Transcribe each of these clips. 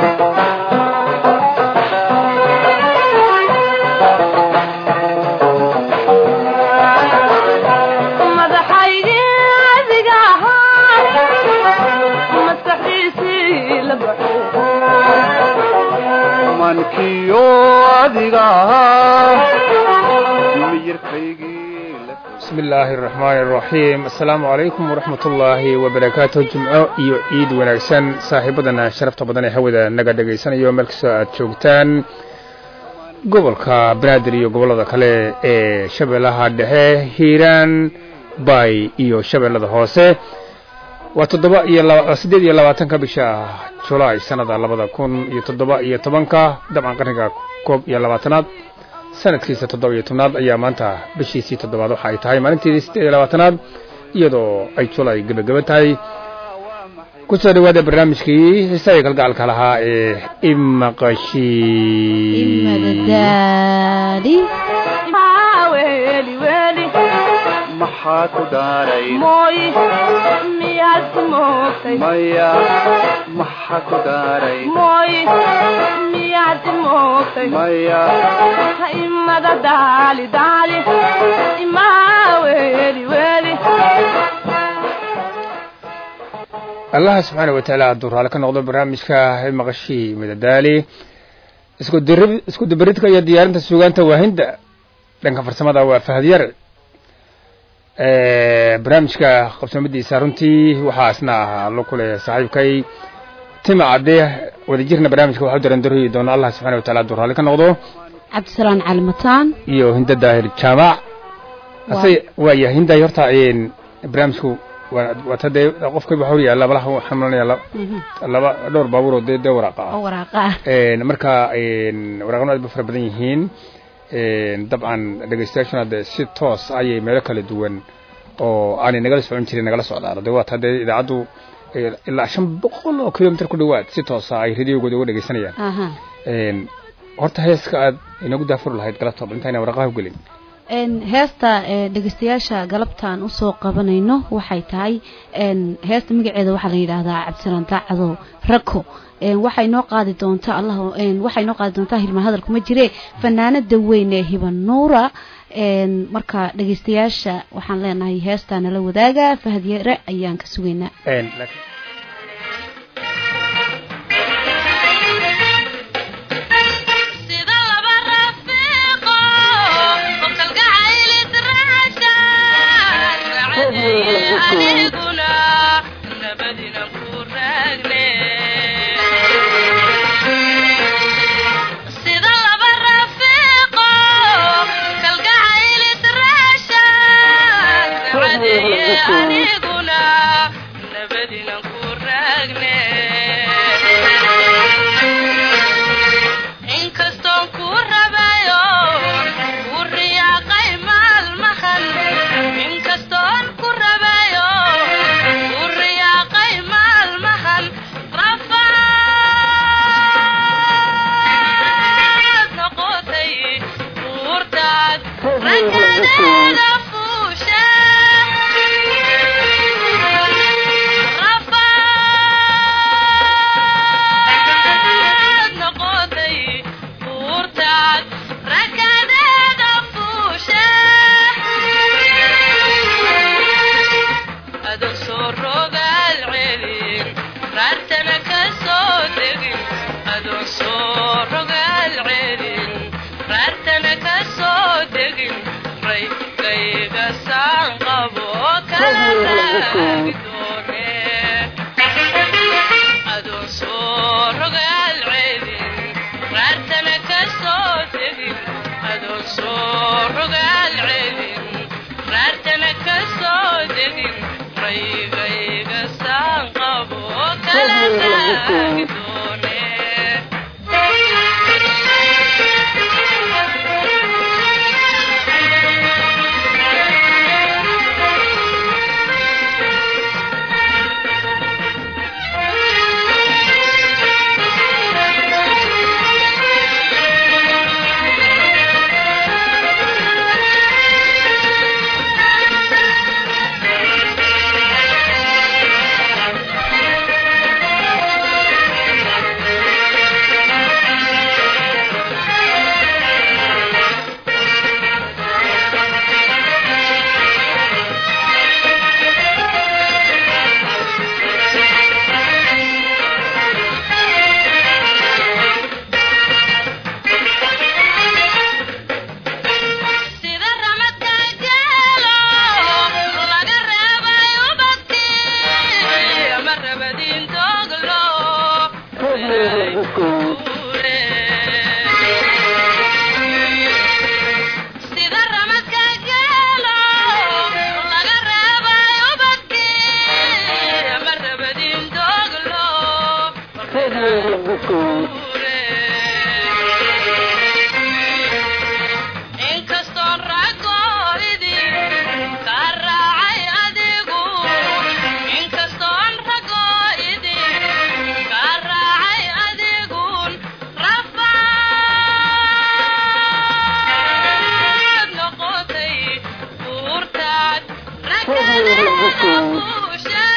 bismi illaahi araxmaani araxiim assalaamu calaykum waraxmat ullaahi wabarakaatu jimco iyo ciid wanaagsan saaxiibadana sharafta badan ee hawada naga dhegaysanayo meel kastoo aad joogtaan gobolka banaadir iyo gobollada kale ee shabeellaha dhexe hiiraan bay iyo shabeellada hoose waa toddoba iyo siddeed iyo labaatanka bisha julaay sannada labada kun iyo toddoba iyo tobanka dabcan qarniga koob iyo labaatanaad sanadkiisa toddoba iyo tobnaad ayaa maanta bishiisii toddobaad waxa ay tahay maalinteedii siddeed iyo labaatanaad iyadoo ay julaay gebageba tahay ku soo dhawaada barnaamijkii xiisaya galgacalka lahaa ee imaqashi maxaa ku daaray maya maxaa ku daaray maya allaha subxaana wa tacaala hadduu raali ka noqdo barnaamijka maqashii madadaali isku dabaridka iyo diyaarinta suugaanta waahinda dhanka farsamada waa fahad yar barnaamijka qabsoomadiisa runtii waxaa isna ahaa lo kule saaxiibkay tima cadde wadajirna barnaamijka waxu darandaroyi doona allah subxana wa tacala hadduu raali ka noqdo cabdisalaan calimataan iyo hinda daahir jaamac ase waaya hinday horta barnaamijku waata dee qofkayba waxaa yaalla malaha waxaan malanaya laba dhowr baabuuroo dee dee waraaqa ah waraaqa marka waraaqanu aad ba fara badan yihiin dabcan dhegeystayaashuna dee si toos ayay meelo kala duwan oo aanay nagala socon jirin nagala socdaan de waata dee idaacaddu ilaa shan boqol oo kilomitr ku dhowaad si toosa ay radiogooda uga dhegeysanayaan horta heeska aad inagu daafuri lahayd galabta bal intayna waraqaha u gelin heesta dhegeystayaasha galabtaan usoo qabanayno waxay tahay heesta magaceeda waxaa la yidhaahdaa cabdisalaan daacadow rako waxay noo qaadi doontaa allah waxay noo qaadi doontaa hilmaan hadal kuma jire fanaanada weyn ee hiban nuura marka dhegeystayaasha waxaan leenahay heestaa nala wadaaga fahad yare ayaan ka sugaynaa aniguna nabadina sida ramadka geelo laga reebay ubadkii ma rabadin doglo inkastoon ragoidi ka raacay adigu inkastoon ragoidi ka raacay adigun rafaad noqotay buurtaad rakadeeda kuushe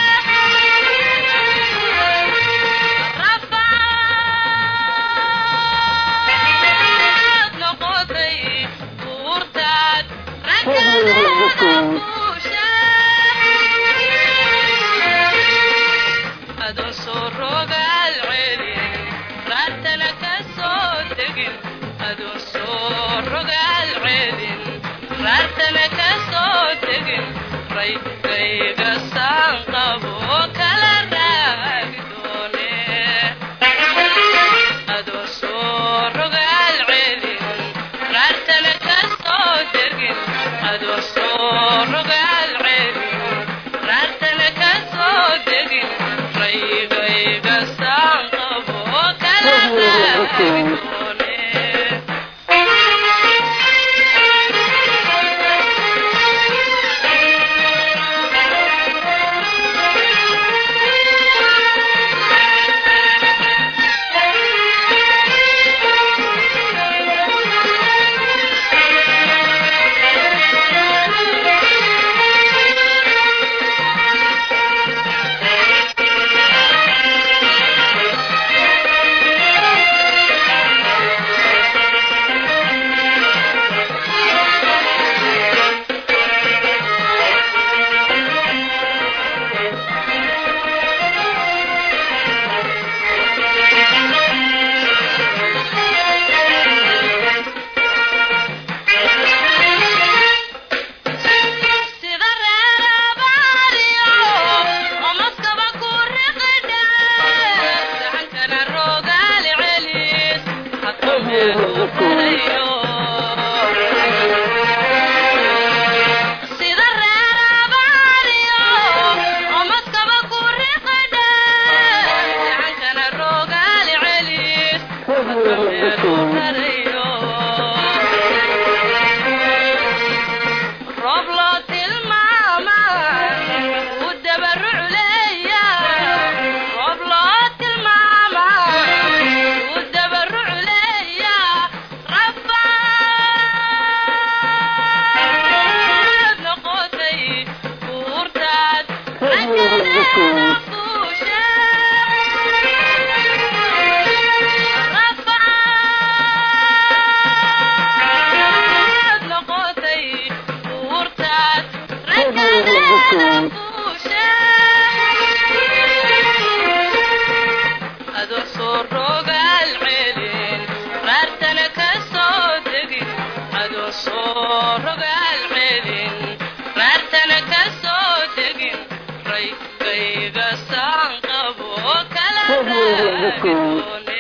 rafaad noqotay buurtaad rakadeeda kuushe adoon soo rogaal celin raartana ka soo tegin adoon soo rogaal celin raartana ka soo tegin raydkayga saan qabo kala raagi doone adoon soo rogaal celin raartana ka soo tegin adoon soo rogaal celin raartana ka soo tegin raygayga saan qabo kala raagi doone sida reerabaariyo omaskaba ku riqidha gacankana rogaal celis hadka meelu farayo sida reerabaariyo omaskaba ku riqidha gacankana rogaal celis hadka meelu farayo roob loo tilmaaman u dabaruc leeya roob loo tilmaaman u dabaruc leeya rafaad noqotay buurtaad rakadeeda fuushe rafaad noqotay buurtaad rakadeeda fuushe adoo soo rogaal celin raartana ka soo tegin adoo soo rogaal celin raartana ka soo tegin raygayga saan qabo kala raagi doone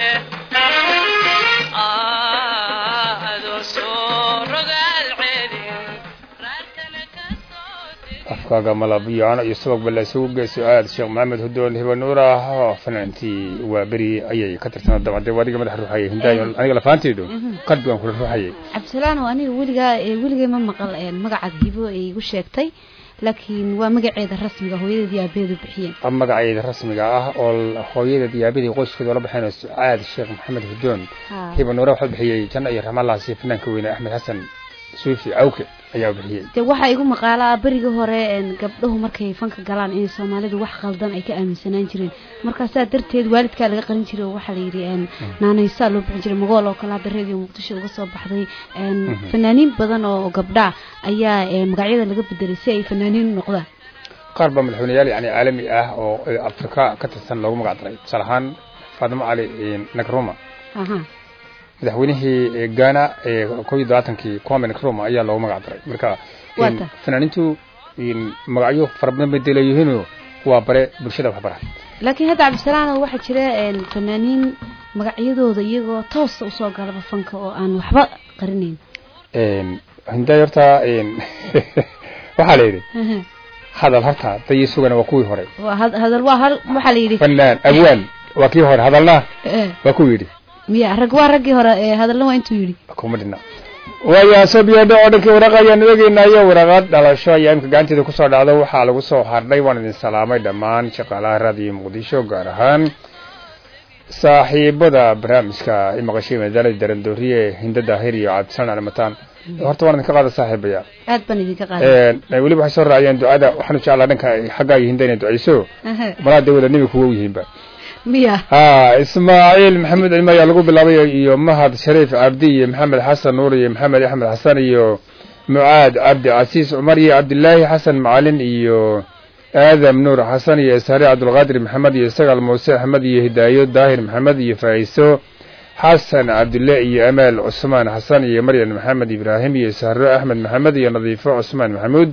adoo soo rogaal celin raartana ka soo tegin afkaaga malabiyaano iyo sabab balla isugu geyso aad sheekh maxamed hudoon hibanuur ah oo fanaantii waa beri ayay ka tirsanaa dabcadee adiga madax ruuxayay hindaayo aniga lafaanteedu qalbigan kula ruuxayay cabdisalaano aniga weligaa ee weligay ma maqal een magacaad hibo ay igu sheegtay laakiin waa magaceeda rasmiga hooyadeed iyo aabaheedu bixiyeen magaceeda rasmiga ah oo hooyada diyaabadii qoyskeeda la baxeen aad sheekh maxamed hudoon Ha. hibanuura waxaa bixiyey janno iyo raxmallahaasi fanaanka weyne axmed xasan suufi cawke ayaa bixiyey dee waxaa igu maqaalaa berigii hore een gabdhahu markay fanka galaan inay soomaalidu wax qaldan ay ka aaminsanaan jireen markaasaa darteed waalidkaa laga qarin jiray oo waxaa la yidhi een naanaysaa loo bixin jiray magool oo kale hadda reediyo muqdisho uga soo baxday een fanaaniin badan oo gabdha ayaa een magacyada laga bedelay si ay fanaaniin u noqdaan qaar baa madaxweyneyaal yani caalami ah oo afrika ka tirsan loogu magac daray tusaale ahaan faatimo cali nagruma aha madaxweynihii ghana ee koob iyo labaatankii kwame nkrumah ayaa loogu magac daray marka Waa ta. fanaaniintu magacyo fara badan bay deleeyihiinoo waa bare bulshada waxbara laakiin hadda cabdisalaano waxaa jira een, fanaaniin magacyadooda iyagoo toosa usoo galaba fanka oo aan waxba qarinayn hinday horta een, waxaa la yidhi hadal horta dayi sugana waa kuwii hore waa had- hadal waa hal waxaa la yidhi fanaan awaan waa kii hore hadalna eh, waa ku yidhi miya rag waa raggii hore ee hadalna waa intuu yidhi kuma dhina waayaa sobyadho oo dhankii waraaq ayaan eegeynayo waraaqaad dhalasho ayaa imka gacanteeda kusoo dhacdo waxaa lagu soo hardhay waan idin salaamay dhammaan shaqaalaha raadiyo muqdisho gaar ahaan saaxiibada barnaamijka i maqashay madaalada darandooriye hinda daahir iyo cabdisalan alimataan horta waan idinka qaada saaxiibaya aad baan idinka qaaday weliba waxay soo raaciyeen ducada waxaanu jeclaa dhanka xaggaa iyo hinda inay duceyso Aha, malaa dee wada nebi kuwa u yihiinba miya ha ismaaciil maxamed cilmi ayaa lagu bilaabay iyo mahad shariif cabdi iyo maxamed xasan nuur iyo maxamed axmed xasan iyo mucaad cabdi casiis cumar iyo cabdilaahi xasan macalin iyo aadam nuur xasan iyo ishaare cabdulqaadir maxamed iyo sagaal muuse axmed iyo hidaayo daahir maxamed iyo faa'iso xasan cabdille iyo amaal cusmaan xasan iyo maryan maxamed ibraahim iyo sahro axmed maxamed iyo nadiifo cusmaan maxamuud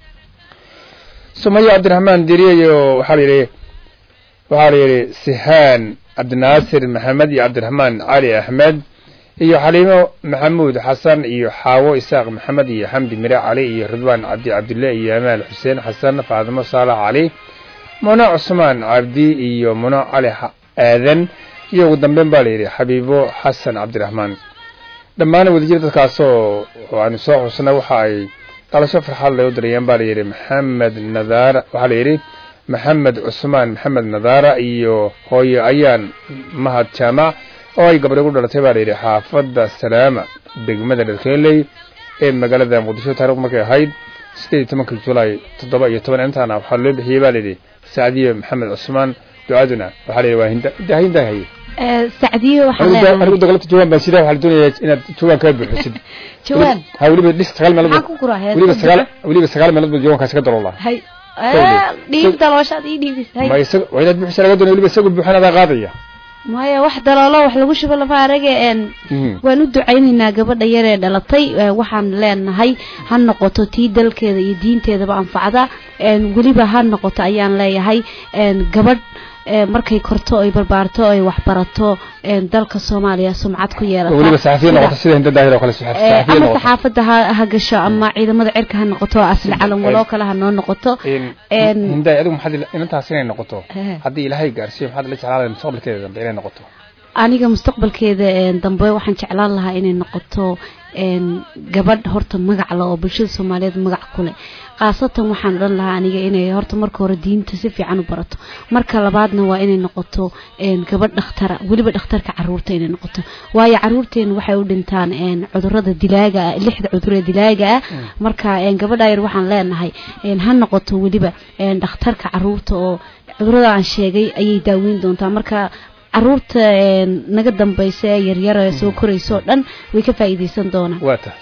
sumayo cabdiraxmaan diriye iyo waxaa la yidhi waxaa la yidhi sihaan cabdinaasir maxamed iyo cabdiraxmaan cali axmed iyo xaliimo maxamuud xasan iyo xaawo isaaq maxamed iyo xamdi mire cali iyo ridwaan cabdi cabdille iyo amaal xuseen xasan faadimo saalax cali muno cusmaan cabdi iyo muno cali xa- aadan iyo ugu dambeyn baa la yidhi xabiibo xasan cabdiraxmaan dhammaan wadajir dadkaasoo oo aanu soo xusnay waxa ay dhalasho farxad lay u dirayeen baa la yidhi maxamed nadaara waxaa la yidhi maxamed cusmaan maxamed nadaara iyo hooyo ayaan mahad jaamac oo ay gabdho ku dhalatay baa la yidhi xaafadda salaama degmada dharkeeley ee magaalada muqdisho taarikhdu markay ahayd sideed iyo tobankii julaay toddoba iyo toban intaana waxaa loo bixiyey baa la yidhi sacdiye maxamed cusmaan ducaduna waxaa la yidhi waa hinda daa hinda haye Eh, sacdiyo waxaan anigu leenahay dagalabta jawaan baan sidaa waxaa la doonayaa inaad jawaan kaa buuxisid jawaan ha weliba dhis sagaal meelood maxaan ku guraa hees weliba sagaal weliba sagaal meelood buu jawaankaasi ka daroolaa hay Tawle. dhiib dalooshaad ii dhiibis hay ma isaga waa inaad buuxisa laga doonaya weliba isagu buuxan adaa qaadaya maya wax daloolo wax lagu shubo lafa arage een waan u ducaynaynaa gabadha yar ee dhalatay ee waxaan leenahay ha noqoto tii dalkeeda iyo diinteedaba anfacda een weliba ha noqoto ayaan leeyahay een gabadh ee markay korto ay barbaarto ay waxbarato een dalka soomaaliya sumcad ku yeelata weliba saxafiya Sida- noqoto sida hinda daahir oo kale ee, saxafiya ama noqoto saxaafadda ha ha gasho ama ciidamada cirka ha noqoto asli calan waloo kale ha noo noqoto een hinda adigu maxaad ila- inantaas inay noqoto Ehe. haddii ilaahay gaarsiiyo maxaad la jeclaada mustaqbalkeeda dambe inay noqoto aniga mustaqbalkeeda een, dambe waxaan jeclaan lahaa inay noqoto een, gabadh horta magac leh oo bulshada soomaaliyeed magac ku leh khaasatan waxaan odhan lahaa aniga inay horta marka hore diinta si fiican u barato marka labaadna waa inay noqoto een, gabadh dhakhtara weliba dhakhtarka caruurta inay noqoto waayo caruurteena waxay u dhintaan een, cudurada dilaaga ah lixda cudur ee dilaaga ah marka een, gabadha yar waxaan leenahay een, ha noqoto weliba een, dhakhtarka caruurta oo cudurada aan sheegay ayay daaweyn doontaa marka caruurta een, naga dambaysa ee yaryara ee soo koraysa oo dhan way ka faa'iidaysan doonaan waa tahay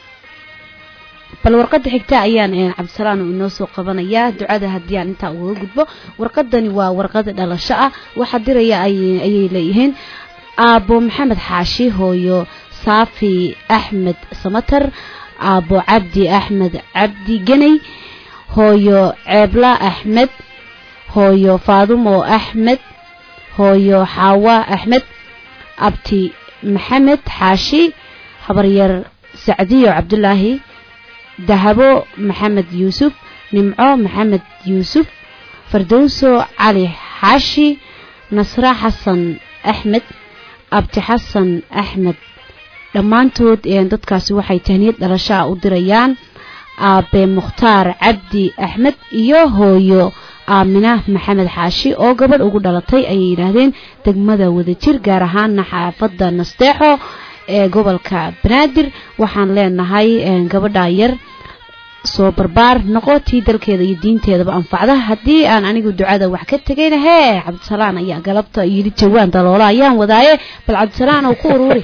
bal warqadda xigta ayaan een, cabdisalaan uu inoo soo qabanayaa ducada haddii aan intaa ugaga gudbo warqadani waa warqad dhalasho ah waxa diraya ay- ayay leeyihiin aabbo maxamed xaashi hooyo saafi axmed samatar aabbo cabdi axmed cabdi geney hooyo ceebla axmed hooyo faadumo axmed hooyo xaawa axmed abti maxamed xaashi habaryar sacdiyo cabdulaahi dahabo maxamed yuusuf nimco maxamed yuusuf fardowso cali xaashi nasra xasan axmed abti xasan axmed dhammaantood een, dadkaasi waxay tahniyad dhalashaa u dirayaan aabe mukhtaar cabdi axmed iyo hooyo aamina maxamed xaashi oo gabadh ugu dhalatay ayay yidhaahdeen degmada wadajir gaar ahaana xaafadda nasteexo ee gobolka banaadir waxaan leenahay een, gabadha yar soo barbaar noqo tii dalkeeda iyo diinteedaba anfacda haddii aan anigu ducada wax ka tegayna hee cabdisalaan ayaa galabta yidhi jawaan daloola ayaan wadaaye bal cabdisalaan oo ku uruuri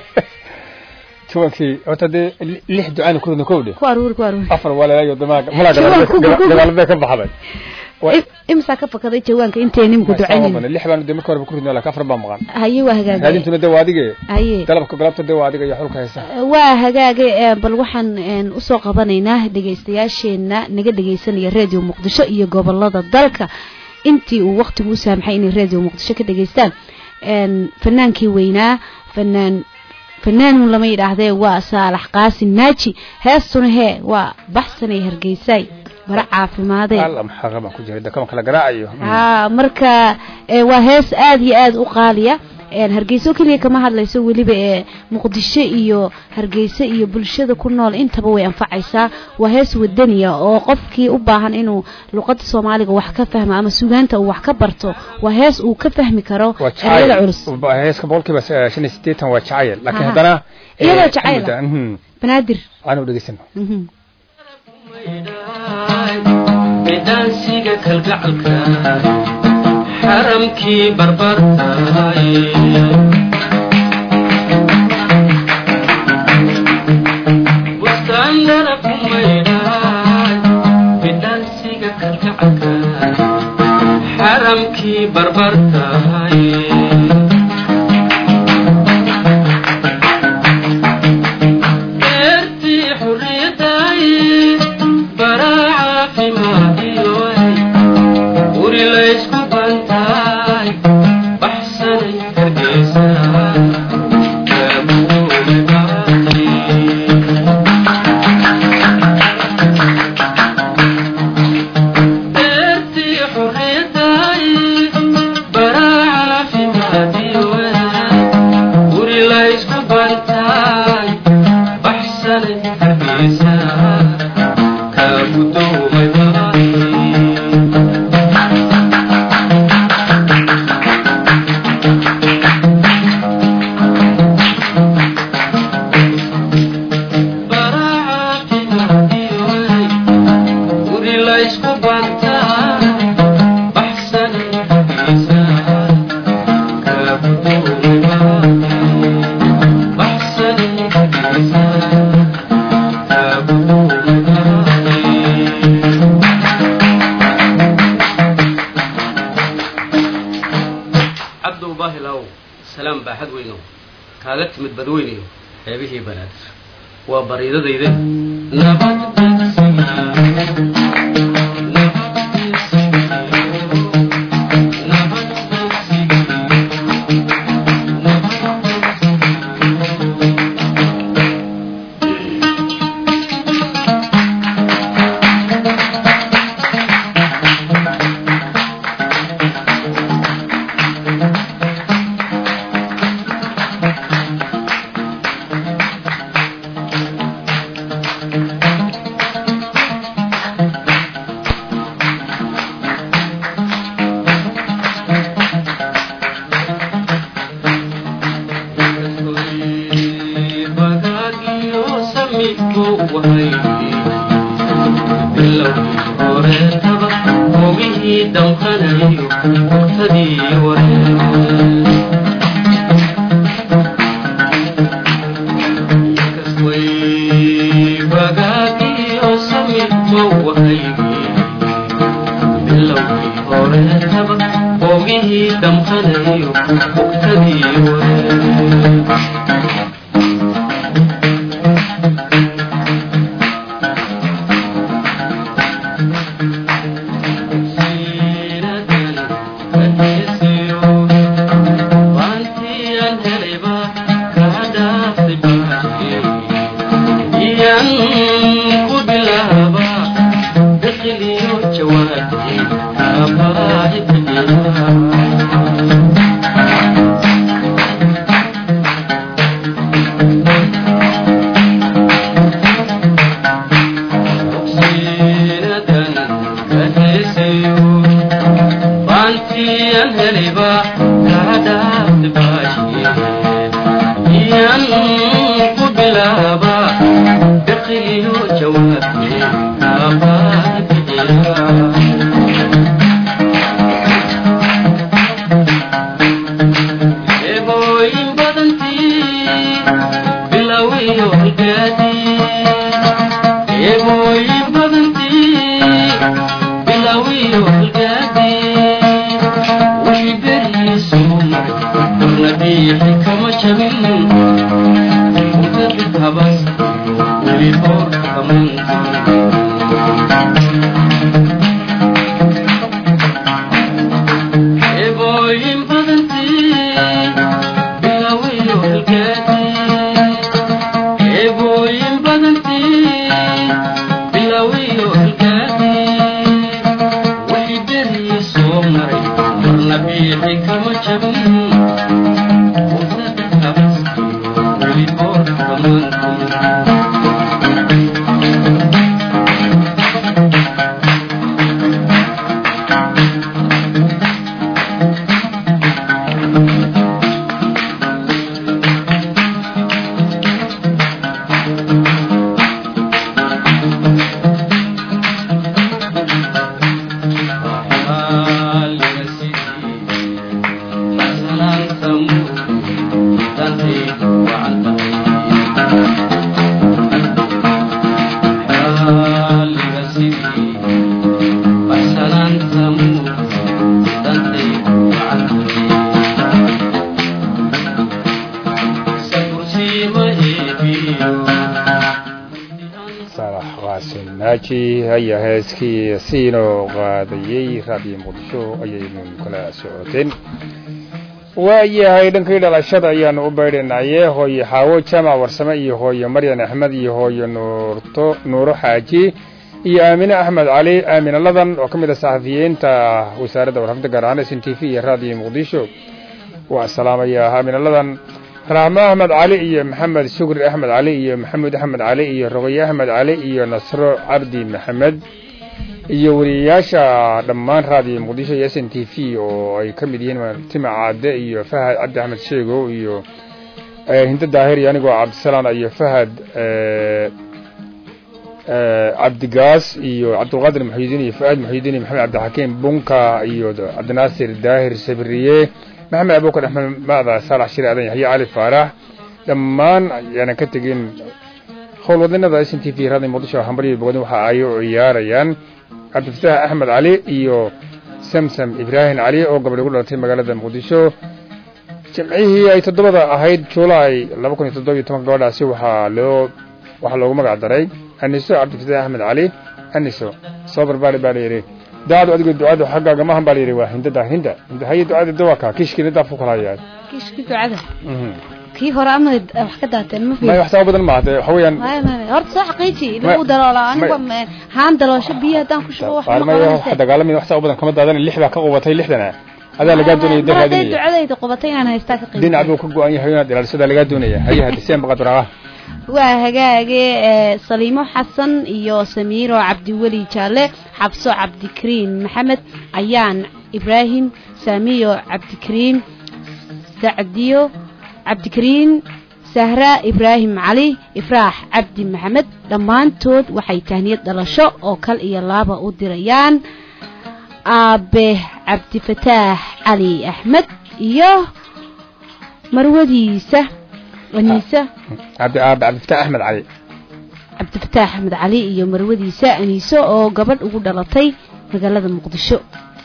jawankii horta dee li- lix ducaan ku ridna kowdhe ku aruuri ku aruuri afar walaalaayo damaag malaa Jawaan ku- ku- ku- gadaalbee ka baxday Wa- Im- imsaa ka fakaday jawaanka intay nimku Ma- sama ducaynayna badan. lix baan dee marka horeba ku ridna laakiin afar baa maqan haye waa hagaagay raadintuna dee waa adige haye dalabka galabta dee waa adiga iyo xulka haysa waa hagaagay ee, bal waxaan een, usoo qabanaynaa dhegaystayaasheenna naga dhegaysanaya radio muqdisho iyo gobolada dalka intii uu waqtigu u saamaxay inay radio muqdisho ka dhageystaan een fanaankii weynaa fanaan fanaanun lama yidhaahdee waa saalax qaasim naaji heestuna hee waa baxsanay hargeysay bara caafimaadee alla maxaa baan ku jiray dakama kala garaacayo haa marka ee, waa hees aad iyo aad u qaaliya een, hargeyso keliya kama hadlayso weliba ee muqdisho iyo hargeysa iyo bulshada ku nool intaba way anfacaysaa waa hees wadaniya oo qofkii u baahan inuu luqada soomaaliga wax ka fahmo ama sugaanta uu wax ka barto waa hees uu ka fahmi karo waa ereyada culus jacayl Ba- heeska boqolkiiba eh, shan iyo siddeetan waa jacayl laakiin Aha. haddana eh, Iyadoo ka jacayl mid ah, mhm. banaadir aanu dhegeysano mhm. midhaansiga kalgacalka xaramkii barbartaay bustaanyara ku maydhaay midhaansiga kalgacalka xaramkii barbartaay beertii xurriyaddaay baraa caafimaadiyoay guri laysku bantaay baxsanay hargeysa gaabuume baaqi beertii xurriyaddaay baraa caafimaadiyoay guri laysku bantaay baxsanay hargeysa kaagudoomay baaqi baraacaafimadiyoay guri laysku bantaa baxsanay hargeysa kaagudoomay baaqi baxsanay hargeysa kaagudoomay baaqi cabdow baahilaw salaam baaxad weynow kaaga timid badweynayo xeebihii banaadir waa bariidadayde nabad bagaagiyo samidku wahay bilowgii horeetaba hogihii damqanayo waqtadii wareer kasway bagaagiyo samidku wahay bilowgii horeetaba hogihii damqanayo waqtadii wareer Bantiyan heliba kaadaafti baashiye iyan ku bilaaba biqiliyo jawaabte kaabaadi bixiya eebooyin badantii bilowiyo higaadii eebooyin badantii bilowiyo higaadii wixii beriisu maray warna biixi kama jabin udabid habas weli boor kamantan salaanta dantaydu wacan tahay xaliga sidii baxsanaanta dantaydu wacan tahay sakursiima eebiyo saalax qaasin naaji ayaa heeskii siinoo qaadayey raadiyo muqdisho ayaynu kala socoteen waayahay dhankii dhalashada ayaanu u baydhanaye hooye xaawo jaamac warsame iyo hooye maryan axmed iyo hooye nuurto nuuro xaaji iyo aamine axmed cali aamine ladan oo ka mid ah saxafiyiinta wasaaradda warfafda gaar ahaan s n t v iyo raadiyo muqdisho waa salaamaya aamine ladan raxmo axmed cali iyo maxamed shukri axmed cali iyo maxamuud axmed cali iyo rogaye axmed cali iyo nasro cabdi maxamed iyo wariyayaasha dhammaan raadiyo muqdisho iyo s n t v oo ay ka mid yihiin tima caade iyo fahad cabdi axmed sheegow iyo hinda daahir iyo anigoo cabdisalaan iyo fahad cabdigaas iyo cabdulqaadir muxuudiin iyo fuaad muxuudiin iyo maxamed cabdixakiim bunka iyo cabdinaasir daahir sabriye maxamed abukar axmed macda saalax shire adan yaxye cali faarax dhammaan ayaanan ka tegin howlwadinada s n t v raadiyo muqdisho hambaryo bogodin waxa ay u ciyaarayaan cabdifataax axmed cali iyo samsam ibraahim cali oo gabadh ugu dhalatay magaalada muqdisho jimcihii ay toddobada ahayd juulaay laba kun iyo toddoba iyo tobanka gabadhaasi waxaa loo waxaa loogu magac daray aniso cabdifataax axmed cali aniso soo barbaari baa layidhi daacadu adigo ducada xaggaaga maahan baa layidhi waa hindada hinda hinda haye ducada dawaka kiishkiina daaf ku kala hayaa kiishkii ducada kii hore ama wax ka daateen ma may fiirin wax sabab badan maaha dee waxa weeyaan maya maya horta soo xaqiiji lagu daloola aniga ma- haan daloosho biyo haddaan ku shubo wax ma qaarmaya wax qabanaysa dagaalamaya wax sabab badan kama daadan lix baa ka qubatay lixdana adaa lagaa doonaya mar hadday daraadinaya ducadayda qubatay inaan haystaa ka qiimo dhinac buu ka go-an yahay inaad ilaalisadaa lagaa doonaya haye hadiseen baqadraaha waa hagaage ee saliimo xasan iyo samiiro cabdiweli jaalle xabso cabdikariin maxamed ayaan ibraahim saamiyo cabdikariin sacdiyo cabdikariin sahra ibraahim cali ifraax cabdi maxamed dhammaantood waxay tahniyad dhalasho oo kal iyo laaba u dirayaan aabe cabdifataax cali axmed iyo marwadiisa aniisa cabdi aabe cabdifataax axmed cali cabdifataax axmed cali iyo marwadiisa aniiso oo gabadh ugu dhalatay magaalada muqdisho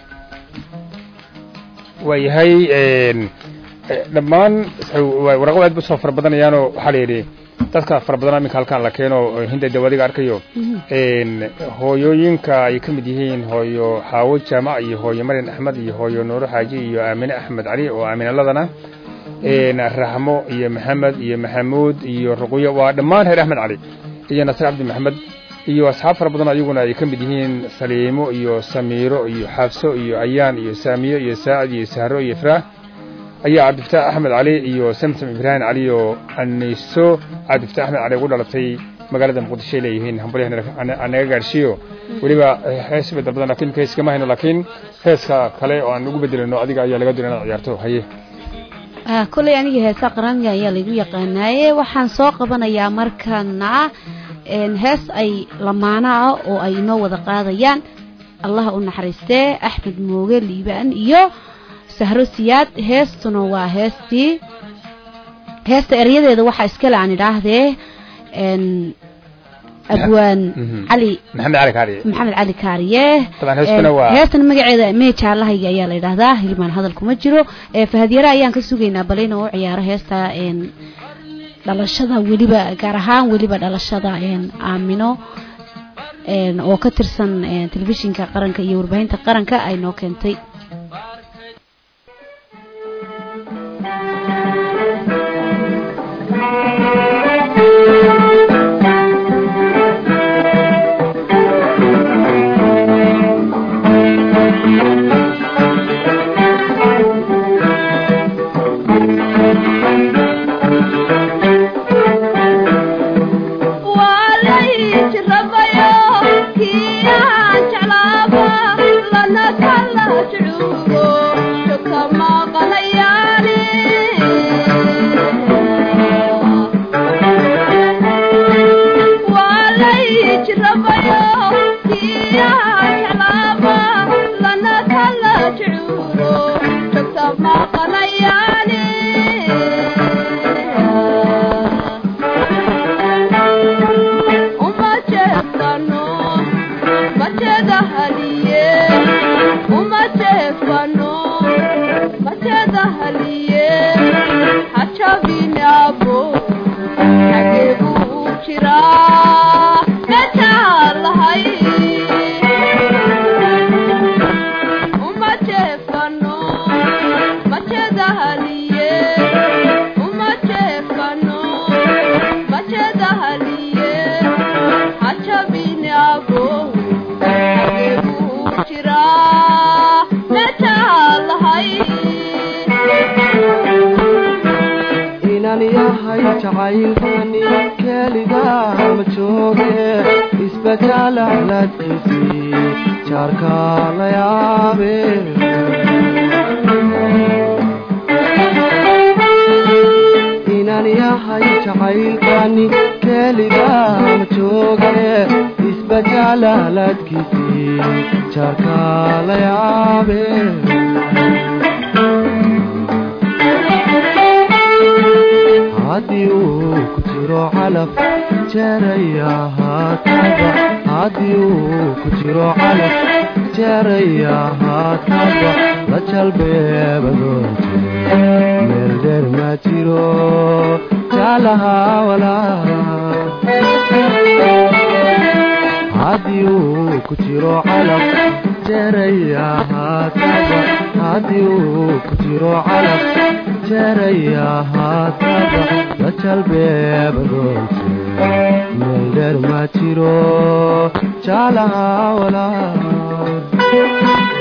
waayahay dhammaan waraqo aad bu soo fara badanayaanoo waxaa la yidhi dadka fara badan iminka halkaan la keeno hinda dawadiga arkayo hooyooyinka ay ka mid yihiin hooyo xaawo jaamac iyo hooyo maryan axmed iyo hooyo nuuro xaaji iyo aamine axmed cali oo aaminaladana raxmo iyo maxamed iyo maxamuud iyo ruqyo waa dhammaan reer axmed cali iyo nasre cabdi maxamed iyo asxaab fara badan ayaguna ay ka mid yihiin saliimo iyo samiiro iyo xabso iyo ayaan iyo saamiyo iyo saacid iyo sahro iyo ifraax ayaa cabdifataax axmed cali iyo samsam ibraahim cali oo aniso cabdifataax axmed cali ugu dhalatay magaalada muqdisho ay leeyihiin hambalyaanaga gaadhsiiyo weliba hees bedel badan lakin hees kama hayno laakiin heeska kale oo aan ugu bedelino adiga ayaa laga doonaya inaad ciyaarto haye kolley aniga heesaa qaranka ayaa laygu yaqaanaaye waxaan soo qabanayaa markana hees ay lamaana ah oo ay inoo wada qaadayaan allaha u naxariistee axmed mooge liibaan iyo sahro siyaad heestuna waa heestii heesta eryadeeda waxaa iskale aan idhaahdee abwaan cali maxamed cali kaariye maxamed cali kaariye Taban heestuna waa- heestan magaceeda mee jaalahayga ayaa la yidhaahdaa hilmaan hadal kuma jiro fahadyare ayaan ka sugaynaa bal inuu u ciyaaro heesta dhalashada weliba gaar ahaan weliba dhalashada aamino oo ka tirsan telefishinka qaranka iyo warbaahinta qaranka ay noo keentay waa la yahay jacaylkani keligaa ma jooge isbajaalahladkiisii jaarka la yaabe inaan yahay jacaylkani keligaa ma jooge isbajaalahladkiisii jaarka la yaabe haddii uu ku jiro calaf jeeraya haataba haddii uu ku jiro calaf jeeraya haataba la jalbeebadoonte meel dheer ma jiro jaalaha walaa haddii uu ku jiro calaf jeeraya haataba haddii uu ku jiro calaf jeeraya haataba la jalbeebadoonte meel dheer ma jiro jaalaha walaa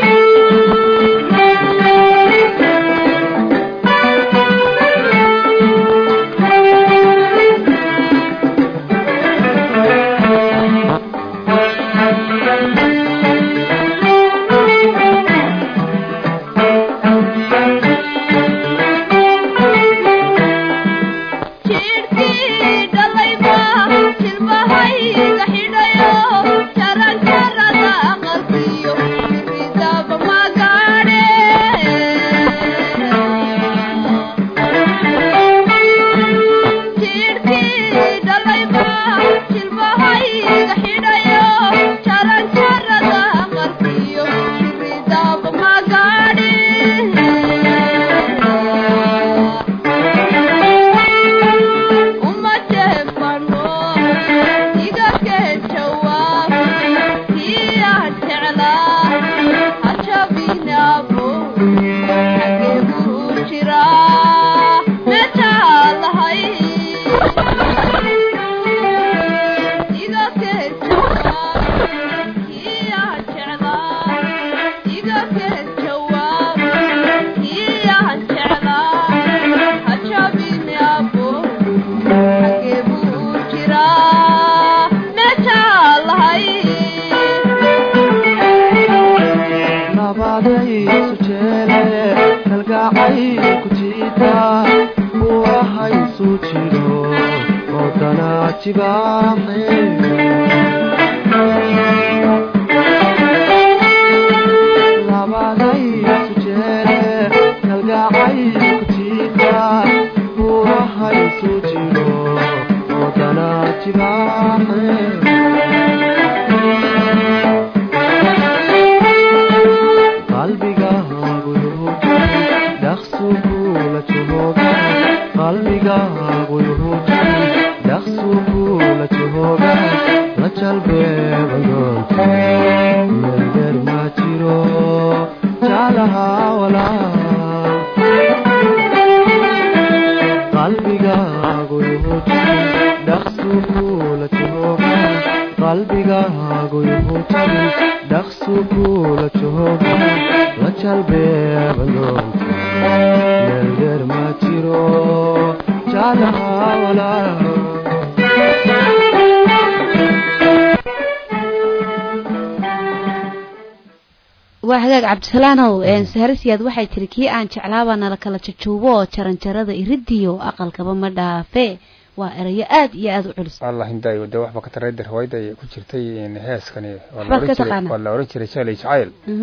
waa hagaag cabdisalaanow saharasiyaad waxay tiri kii aan jeclaabaa nala kala jajuubo oo jaranjarada iridiyo aqalkaba ma dhaafe waa erayo aad iyo aad u culus allah hindayo dee waxba ka tarayda riwaayadda ay ku jirtay heeskani Waxbaad ka taqaanaa? waa la oran jiray jaalay jacayl Mhm.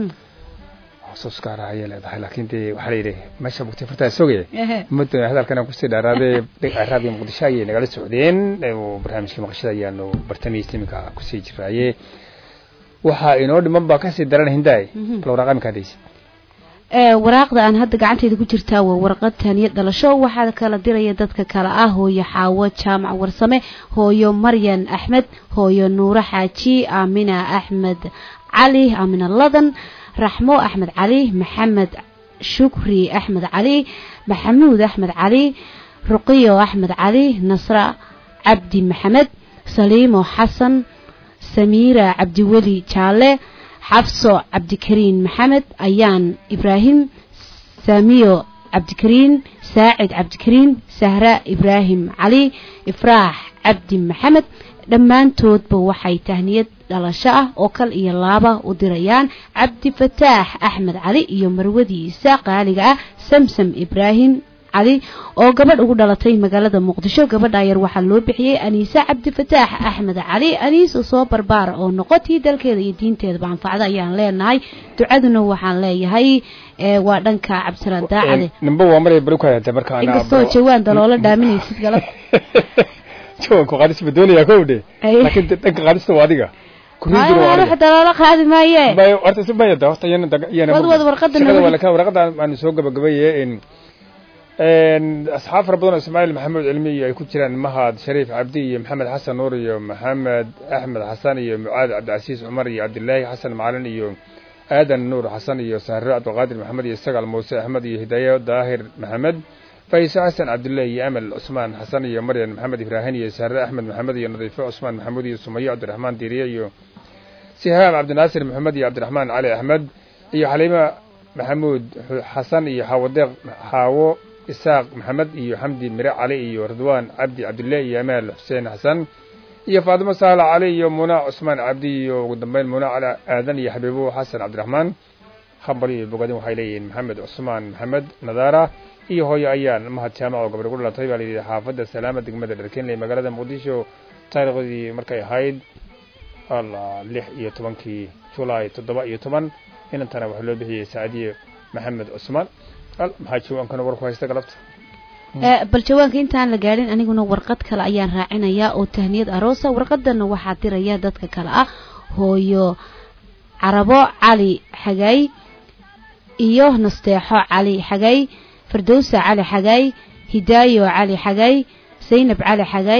xusuus gaar ah ayay leedahay laakiin dee waxaa la yidhi meesha bugtay fartaa sogaya Ehe. muddo hadalkan aan kusii dhaaraadee raadiyo muqdisho ayay nagala socdeen oo barnaamijka maqashada ayaanu bartamihiisa iminka kusii jiraaye waxaa inoo dhiman baa kasii daran hindaay Mhm. bal waraaq iminka hadaysa ee waraaqda aan hadda gacanteyda ku jirtaa waa warqad taaniya dhalasho waxaa kala diraya dadka kale ah hooyo xaawo jaamac warsame hooyo maryan axmed hooyo nuuro xaaji aamina axmed cali aamina ladan raxmo axmed cali maxamed shukri axmed cali maxamuud axmed cali ruqiyo axmed cali nasra cabdi maxamed saliimo xasan samiira cabdiweli jaalle xafso cabdikariin maxamed ayaan ibraahim saamiyo cabdikariin saacid cabdikariin sahra ibraahim cali ifraax cabdi maxamed dhammaantoodba waxay tahniyad dhalasho ah oo kal iyo laaba u dirayaan cabdi fataax axmed cali iyo marwadiisa qaaliga ah samsam ibraahim cali oo gabadh ugu dhalatay magaalada muqdisho gabadha yar waxaa loo bixiyey aniise cabdi fataax axmed cali aniisa soo barbaara oo noqotii dalkeeda iyo diinteedaba anfacda ayaan leenahay ducaduna waxaan leeyahay ee waa dhanka cabdisalaan daacade nimba waa maray bari ku hayatay marka ana inkastoo jawaan daloola dhaaminaysid galab jawanku qaadis ma doonayaa kow dhe Ay. laakiin de- dhanka qaadista waa adiga kuriiduna waa wax adiga daloola qaadi maaye bay horta si mayada horta iyana daga- iyana Wad- wad warqadda shaqada nagu waa dhig. laka warqadda aanu soo gabagabaye in een asxaab fara badan oo ismaaciil maxamed cilmi iyo ay ku jiraan mahad shariif cabdi iyo maxamed xasan nuur iyo maxamed axmed xasan iyo mucaad cabdicasiis cumar iyo cabdilaahi xasan macalin iyo aadan nuur xasan iyo sahro cabdiqaadir maxamed iyo sagaal muuse axmed iyo hidaayo daahir maxamed fayso xasan cabdullaahi iyo amal cusmaan xasan iyo maryan maxamed ibraahin iyo sahre axmed maxamed iyo nadiifo cusmaan maxamuud iyo sumayo cabdiraxmaan diiriye iyo sihaab cabdinaasir maxamed iyo cabdiraxmaan cali axmed iyo xaliima maxamuud xu- xasan iyo xaawadeeq xaawo isaaq maxamed iyo xamdi mire cali iyo ridwaan cabdi cabdillah iyo amaal xuseen xasan iyo faatimo saala cali iyo muna cusmaan cabdi iyo ugu dambeyn muna cali aadan iyo xabiibo xasan cabdiraxmaan khabari iyo bogadin waxay leeyihiin maxamed cusmaan maxamed nadaara iyo hooyo ayaan mahad jaamac oo gabadh ku dhalatay baa layidhi xaafadda salaama degmada dharkenley magaalada muqdisho taariikhdii markay ahayd allah lix iyo tobankii julaay toddoba iyo toban inantana waxaa loo bixiyey saacadiye maxamed cusmaan al maxaa jawaankana war ku haysta galabta ee bal jawaanka intaan la gaadhin aniguna warqad kale ayaan raacinayaa oo tahniyad aroosa warqadana waxaa diraya dadka kale ah hooyo carabo cali xagay iyo nasteexo cali xagay fardowsa cali xagay hidaayo cali xagay saynab cali xagay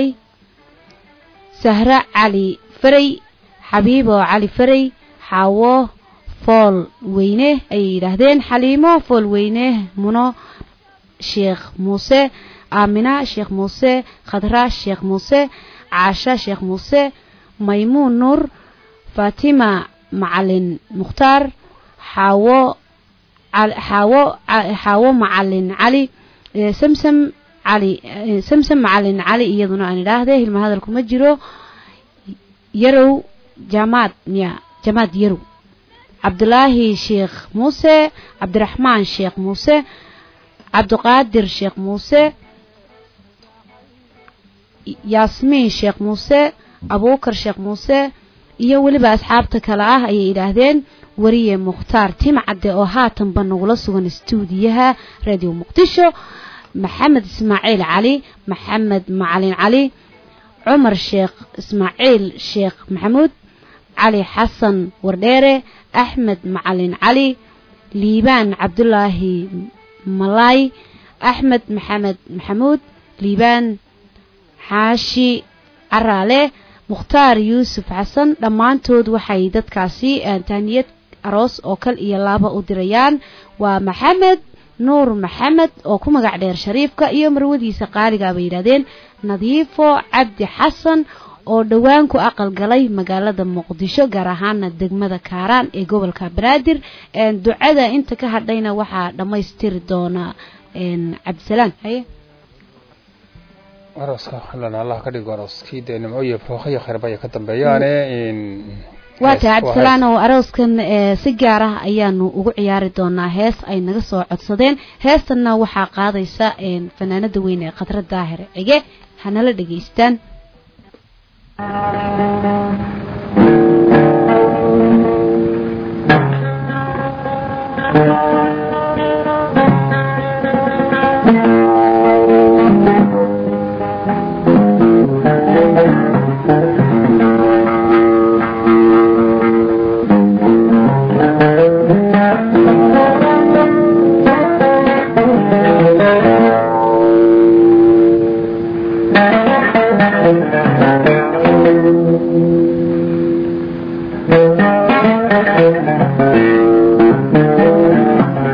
sahra cali faray xabiibo cali faray xaawo fool weyne ayay yidhaahdeen xaliimo fool weyne muno sheekh muuse aamina sheekh muuse khadra sheekh muuse caasha sheekh muuse maymuun nuur faatima macalin mukhtaar xaawo cal- xaawo ca- xaawo macalin cali ee samsam cali ee samsam macalin cali iyaduna aan idhaahde hilma hadalku ma jiro yarow jamaad miya jamaad yarow cabdulaahi sheekh muuse cabdiraxmaan sheekh muuse cabdiqaadir sheekh muuse yaasmiin sheekh muuse abuukar sheekh muuse iyo weliba asxaabta kale ah ayay yidhaahdeen wariye mukhtaar timcadde oo haatanba nagula sugan stuudiyaha radio muqdisho maxamed ismaaciil cali maxamed macalin cali cumar sheekh ismaaciil sheekh maxamuud cali xasan wardheere axmed macalin cali liibaan cabdulaahi malaay axmed maxamed maxamuud liibaan xaashi caraale mukhtaar yuusuf xasan dhammaantood waxay dadkaasi eh, tahniyad aroos oo kal iyo laaba u dirayaan waa maxamed nuur maxamed oo ku magac dheer shariifka iyo marwadiisa qaaliga bay yidhahdeen nadiifo cabdi xasan oo dhowaan ku aqal galay magaalada muqdisho gaar ahaana degmada kaaraan ee gobolka banaadir een, ducada inta ka hadhayna waxaa dhammaystiri doona een, cabdisalaan haye arooska halana allah ka dhigo arooskii dee nimco iyo barwaaqo iyo khayrbaya ka dambeeyaane in waa hees- tahay waa cabdisalaan hees. oo arooskan ee, si gaar ah ayaanu ugu ciyaari doonaa hees ay naga soo codsadeen heestanna waxaa qaadaysa een, fanaanada weyn ee khadra daahir cige hanala dhegaystaan Thank you.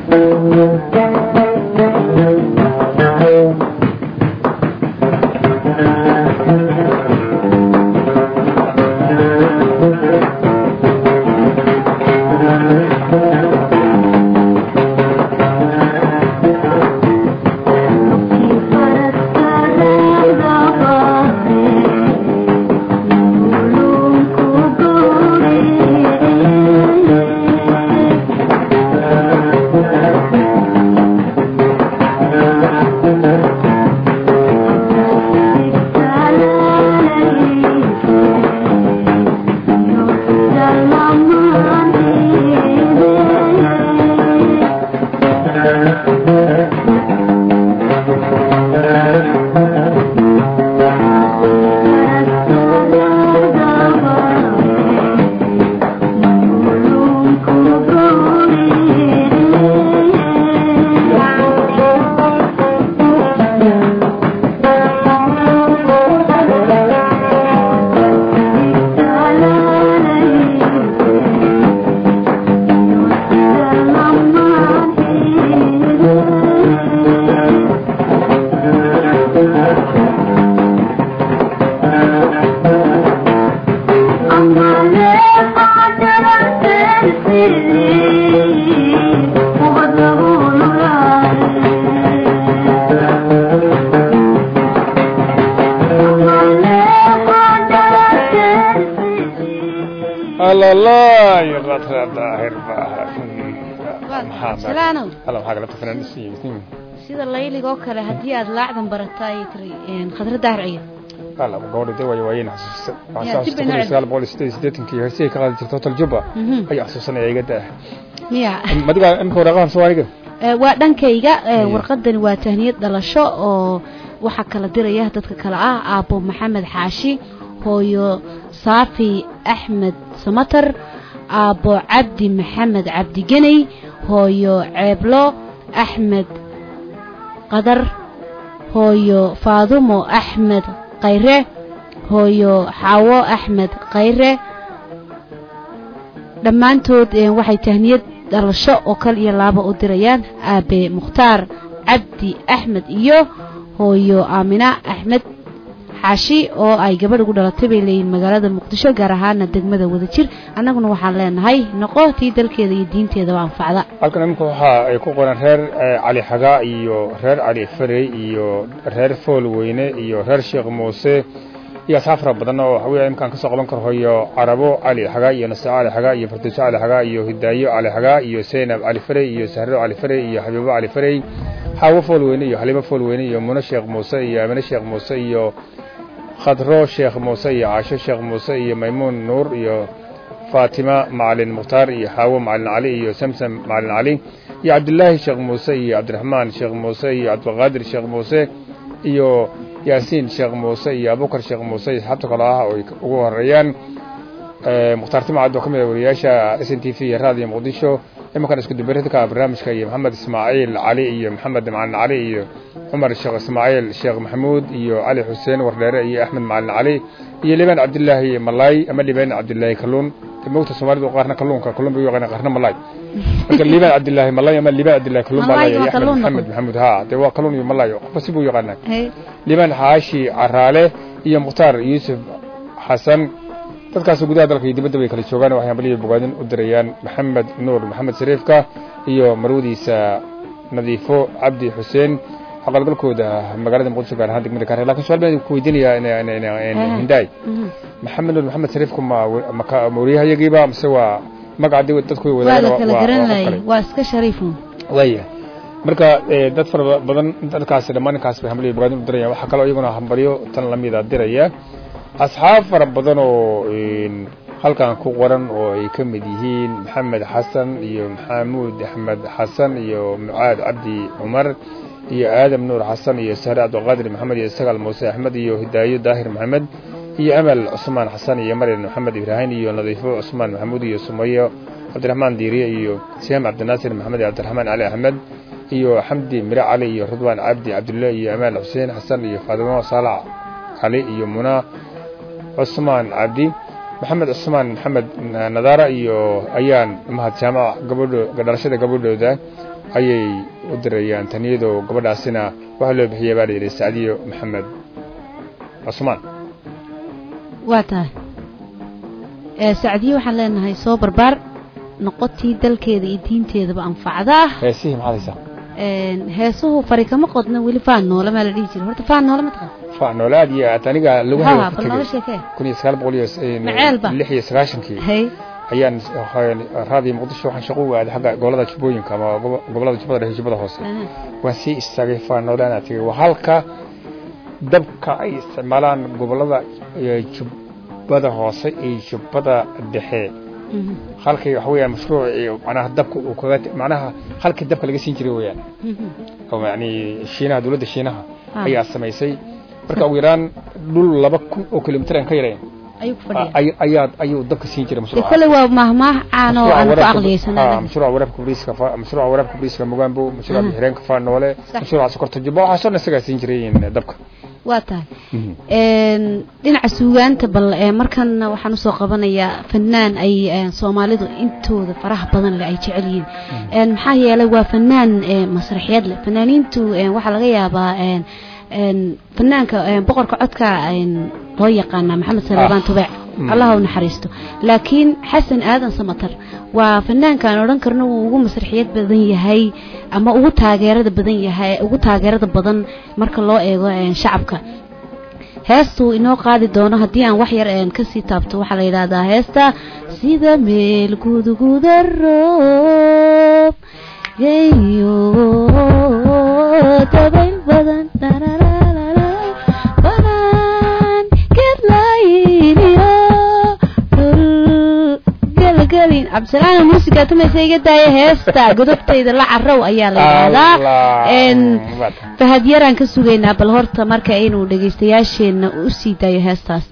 alalay qatra daahir baa salaanow alla waxaa galabta fanaanisiin sida layligoo kale haddii aad laacdan barata ay tiri khadra daahirciya alla gabadha dee waayo waayeen xasuusta Ya, dib bay noo sagaal boqol iyo sideed iyo siddeetankii heesihii ka qaadi jirta hotel jubba Mhm. ayaa xasuusanaya iga daa miya madiga imika waraaqahan soomaaliga Ee, waa dhankayga ee, Iya. warqadani waa tahniyad dhalasho oo waxaa kala diraya dadka kale ah aabbo maxamed xaashi hooyo saafi axmed samatar aabbo cabdi maxamed cabdi geney hooyo ceeblo axmed qadar hooyo faadumo axmed khayre hooyo xaawo axmed khayre dhammaantood eh, waxay tahniyad dhalasho oo kal iyo laaba u dirayaan aabe mukhtaar cabdi axmed iyo hooyo aamina axmed xaashi oo ay gabadh ugu dhalatay bay leeyihin magaalada muqdisho gaar ahaana degmada wadajir annaguna waxaan leenahay noqo tii dalkeeda iyo diinteedaba anfacda halkan imika waxa ay ku qoran reer eh, cali xagaa iyo reer cali farey iyo reer fool weyne iyo reer sheekh muuse iyo asxaab fara badan oo waxawey imkaan kasoo qaban karo hoyo carabo cali xagaa iyo naseeco cali xagaa iyo farduuso cali xagaa iyo hidaayo cali xagaa iyo seynab cali farey iyo sahro cali farey iyo xabiibo cali farey xaawo fool weyne iyo xaliimo fool weyne iyo muno sheekh muuse iyo amine sheekh muuse iyo khadro sheekh muuse iyo caasho sheekh muuse iyo maymuun nuur iyo faatima macalin mukhtaar iyo xaawo macalin cali iyo samsam macalin cali iyo cabdilaahi sheekh muuse iyo cabdiraxmaan sheekh muuse iyo cabdiqaadir sheekh muuse iyo yaasiin sheekh muuse iyo abubakar sheekh muuse iyo asxaabta kale ah oo ay ugu horeeyaan Eh, mukhtaar timcad oo ka mid ah wariyaasha s n t v iyo raadiyo muqdisho imankan isku dubaridka barnaamijka iyo maxamed ismaaciil cali iyo maxamed macalin cali iyo cumar sheekh ismaaciil sheekh maxamuud iyo cali xuseen wardheere iyo axmed macalin cali iyo libaan cabdilaahi malaay ama libaan cabdilaahi kalluun mogta soomaalidu qaarna kalluunka kalluun bay u yaqaanaan qaarna malaay marka libaan cabdilaahi malaay ama libaan cabdilaahi kalluun baa Malaayga laaya waa axmed kalluun maxamed noqon. maxamuud ha dee waa kalluun iyo malaay qofba si buu u yaqaanaa Hey. liban xaashi caraale iyo mukhtaar yuusuf xasan dadkaas gudaha dalka iyo dibadda bay kala joogaan waxay hambaliya bogaadin u dirayaan maxamed nuur maxamed sariifka iyo marwadiisa nadiifo cabdi xuseen aqalgalkooda magaalada muqdisho gaar ahaan degmada kaare lakin su-aal baan ku weydiinayaa in- in- in- in- hindaay Mhm. maxamed nuur maxamed sariifku ma ma ka- ma wariyahayagiiba mise waa magacadi dadku way waa la wadaagaan kala waa- garan waa qof laayay kale. waa iska shariifun waaya marka eh, dad fara badan dadkaasi dhammaan ninkaas bay hambaliyo bogaadin u dirayaan waxaa kaloo iyaguna hambalyo tan lamida diraya asxaab fara badan oo een, halkan ku qoran oo ay ka mid yihiin maxamed xasan iyo maxamuud axmed xasan iyo mucaad cabdi cumar iyo aadam nuur xasan iyo sahre cabdiqaadir maxamed iyo sagaal muuse axmed iyo hidaayo daahir maxamed iyo amal cusmaan xasan iyo maryan maxamed ibraahim iyo nadiifo cusmaan maxamuud iyo sumayo cabdiraxmaan diiriye iyo sihaam cabdinaasir maxamed iyo cabdiraxmaan cali axmed iyo xamdi mire cali iyo ridwaan cabdi cabdulle iyo amaal xuseen xasan iyo faadimo saalax cali iyo muna cusmaan cabdi maxamed cusmaan maxamed nadaara iyo ayaan mahad jaamac gabadho dhalashada gabadhooda ayay u dirayaan taniyadoo gabadhaasina waxaa loo bixiyay baa la yidhi sacdiyo maxamed cusmaan waa tahay ee sacdiye waxaan leenahay soo barbaar noqotii dalkeeda iyo diinteedaba anfacda heesihii maxaad haysaa Een, heesuhu fari kama qodna weli faan noole maa la dhihi jira horta faan noole ma taqaan fa noole aad iyo aad aniga lagu ha hayo bal nooga sheekee kun iyo sagaal boqol iyo Maceelba. lix iyo sagaashankii hay ayaan raadiyo muqdisho waxaan shaqo u aaday xagga gobolada jubbooyinka ama gobo- gobolada jubbada dhexe jubbada hoose aha. waan sii istaagay faanoolaana tegay waa halka dabka ay isticmaalaan gobolada eh, jubbada hoose iyo jubbada dhexe Mhm, halkay waxa weeyaan mashruuc iyo macnaha dabka uu kaga macnaha halkii dabka laga siin jiray weeyaan mhm. oo yacni shiinaha dowladda shiinaha Ah. ayaa samaysay marka ugu yaraan dhul laba kun oo kilomitir aan ka yarayn ayuu ku fadhiya ay- ayaa ayuu dabka siin jiray de mashruuca kole waa mahmaah caan oo aan ku Ah, aqliyeysanaa mashruuca waraabka bariiska fa- mashruuca waraabka bariiska mugambo mashruuca Mhm. bixireenka faanoole Sax. mashruuca sokorta jubba waxaasoo dhan isagaa siin jiray dabka waa tahay Een, dhinaca suugaanta bal ee markan waxaan usoo qabanayaa fanaan ay een, soomaalidu intooda faraha badan leh ay jecel yihiin Een, maxaa yeelay waa fanaan ee, masraxiyad leh fanaaniintu een, waxaa laga yaabaa een, een, fanaanka een, boqorka codka een, loo yaqaana maxamed salebaan tubeec Mm. allah u naxariisto laakiin xasan aadan samatar waa fanaankaan odhan karno wuu ugu masraxiyad badan yahay ama ugu taageerada badan yahay ugu taageerada badan marka loo eego een, shacabka heestuu inoo qaadi doono haddii aan wax yar een kasii taabto waxaa la yidhaahdaa heesta sida meel guduguda roob yeyo dabayl badan dharararara, banaan gedlayniyo dhul gelgelin cabdisalaan muusiga tumaysa iga daaya heesta godobtayda la carow ayaa la yidhaahdaa Een, fahad yaraan ka sugaynaa bal horta marka inuu dhegaystayaasheenna u sii daayo heestaas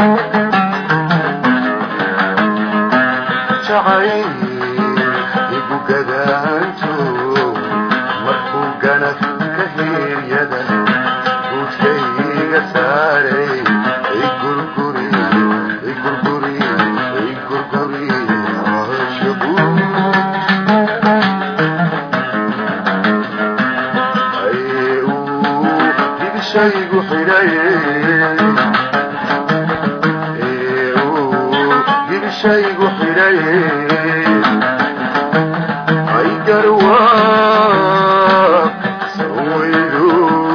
igu gadaanto markuu ganaf ka hiiryada guudkayga saaray ay gurguri ay gurguri ay gurguri caashiqu ay uu dibishaygu xidhay ee uu dibishaygu xidhay ay garwaa sawaydu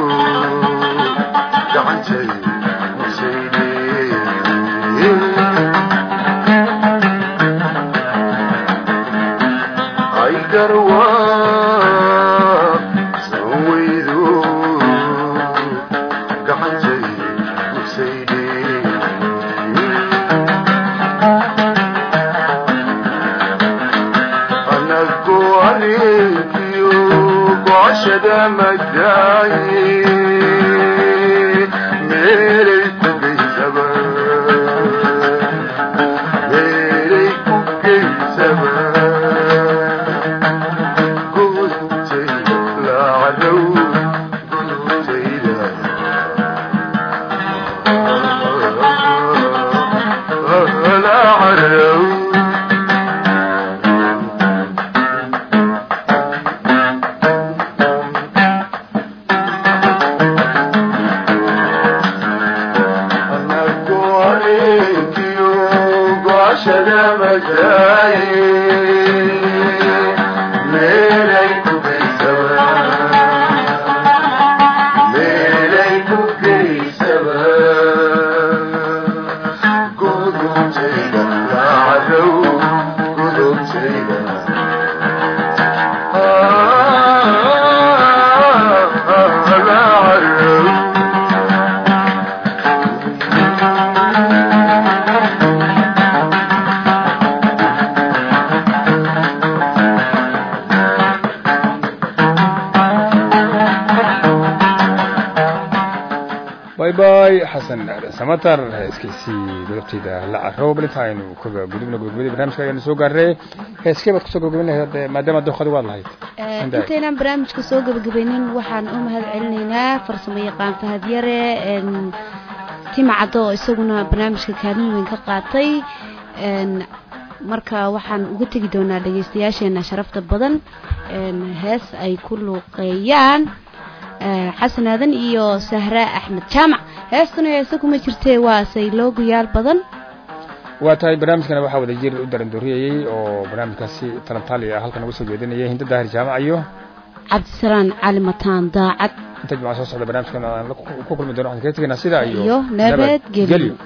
gacantay musayde ay garwaa sawaydu gacantay musayde anagu arinkiyo gocashada madaaye meelay ku geysaba meelay ku geysaba gudubtayda laacadow gudubtayda laacadow anagu arinkiyo gocashada madaaye meelay ku geysaba meelay ku geysaba gudubtayda laacadow gudubtayda laacadow bay bay xasan aadan samatar heeskiisii godobtayda la carow bal inta aynu kaga gudubna gudubadii barnaamijka ayaanu soo gaarnay heeskee baad kusoo gabagabin lahayd ee maadaama dooqadi waad lahayd Hindaay. intaynaan barnaamijka soo gebagabaynin waxaan u mahad celinaynaa farsamo yaqaan fahad yare een, tima caddo oo isaguna barnaamijka kaalin weyn ka qaatay een, marka waxaan uga tegi doonaa dhegaystayaasheena sharafta badan een, hees ay ku luuqeeyaan ee, xasan aadan iyo sahra axmed jaamac heestuna heese kuma jirtee waa sayloogayaal badan waa tahay barnaamijkana waxaa wada jir u darandooriyayey oo barnaamijkaasi talantaali ah halkan uga soo jeedinayay hinda daahir jaamac iyo cabdisalaan cali mataan daacad inta jimca soo socda barnaamijkan aan la- ku kulmi doono waxaan kaga tegaynaa sidaa iyo Iyo nabadgelyo.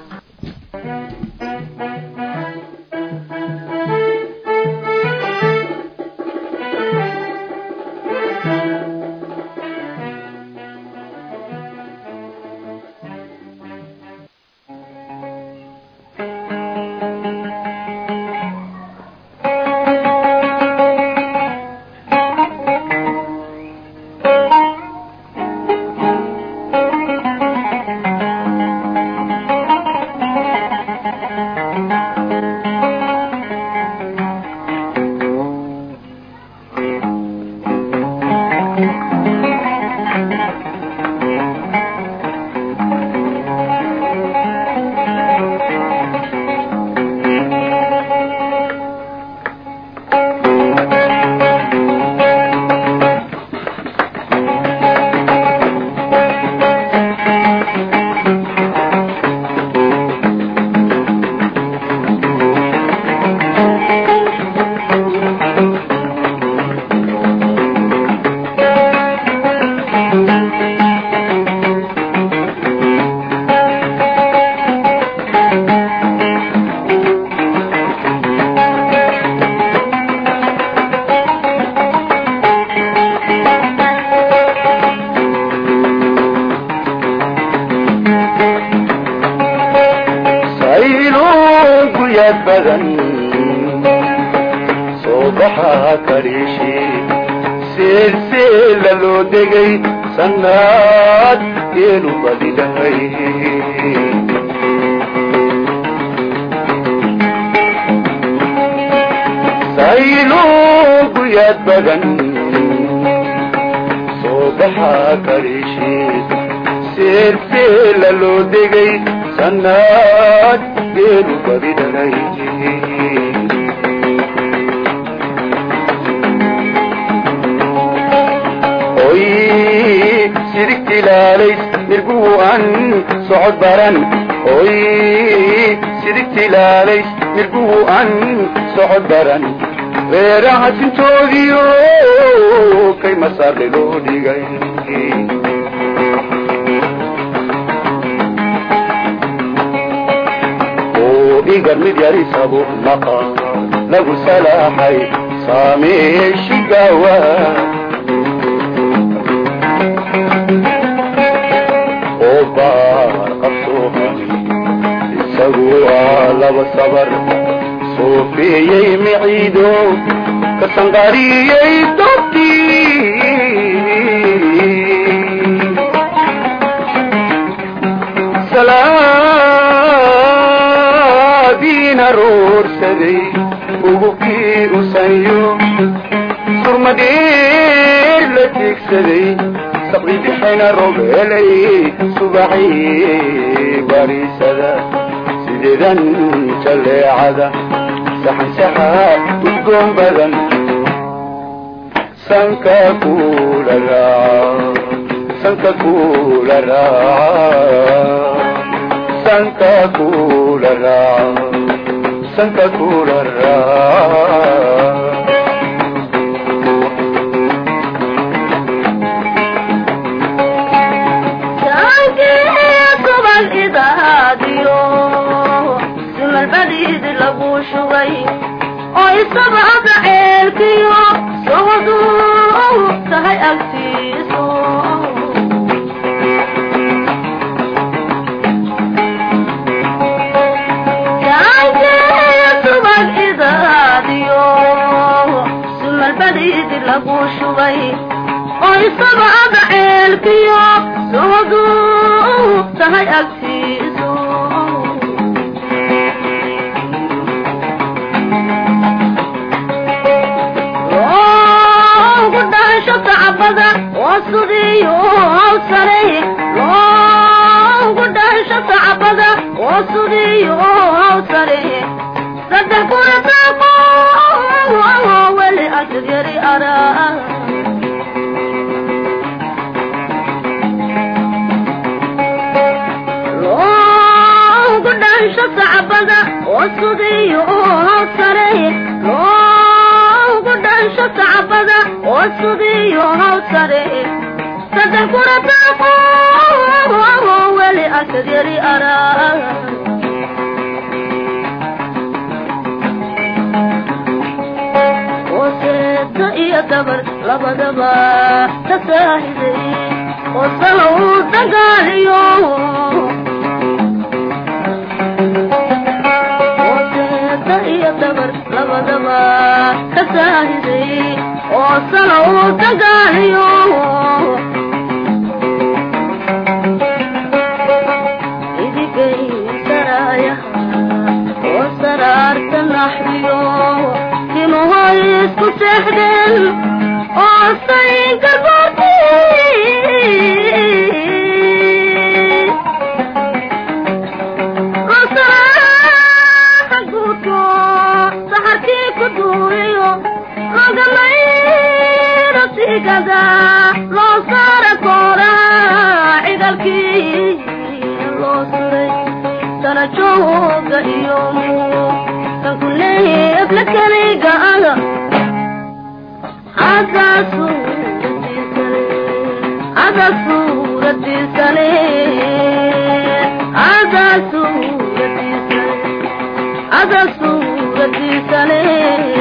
saylugu yad badan soo baxaa kaliishi silsila loo degay sannaad geelu badidhamay saylugu yaad badan soo baxaa kaliishiis seelseela loo degay sannaad geelu badidhanay oy sidigti ilaalays nirguhu an socod baran oy sidigti ilaalays nirguhu an socod baran reeraha sintoodiyo kay masaarle loo dhigay oo igar mid yarisabu naqa lagu salaaxay saameeshigawa oo baar qabsoohani isagu waa laba sabar soofeeyey miciido ka sanqariyey dobtii salaadiina roorsaday ugubkii usanyo surmadheer la tiigsaday saqdidixayna robeelay subaxii bariisada sideedan jaleecada saxan saxa udgoon badan sanka kula raaca sanka kula raaca sanka kula raaca sanka kula raaca simalbadiid lagu shugay oo isabada ceelkiyo sohdu tahay agtiiso subag idaadiyo simalbadiid lagu shugay oo isabada ceelkiyo sohdu tahay agtiiso wasudiyo hawsare loogu dhasho sacbada wasudiyo hawsare saddex kurataaqo weli asagyari ara loogu dhasho sacbada wasudiyo hawsare loogu dhasho sacbada wasudiyo hawsare saddex kurataaqo weli asagyari ara waseeda iyo gabar labadaba ka saahiday wasala uu dagaaliyo waseeda iyo gabar labadaba ka saahiday wasala uu dagaaliyo idigay saraayaha wasaraarta naxriyo timahoy isku seexdeen oo saynka goorti rosaraaxa guudko saxarkii ku duuriyo rogamayro sigada loo saara koora cigalkii loo suray sana jooga iyo kan kuleeb la keliga aga hada suuradiisane hada suuradiisane hada suuradiisane hada suuradiisane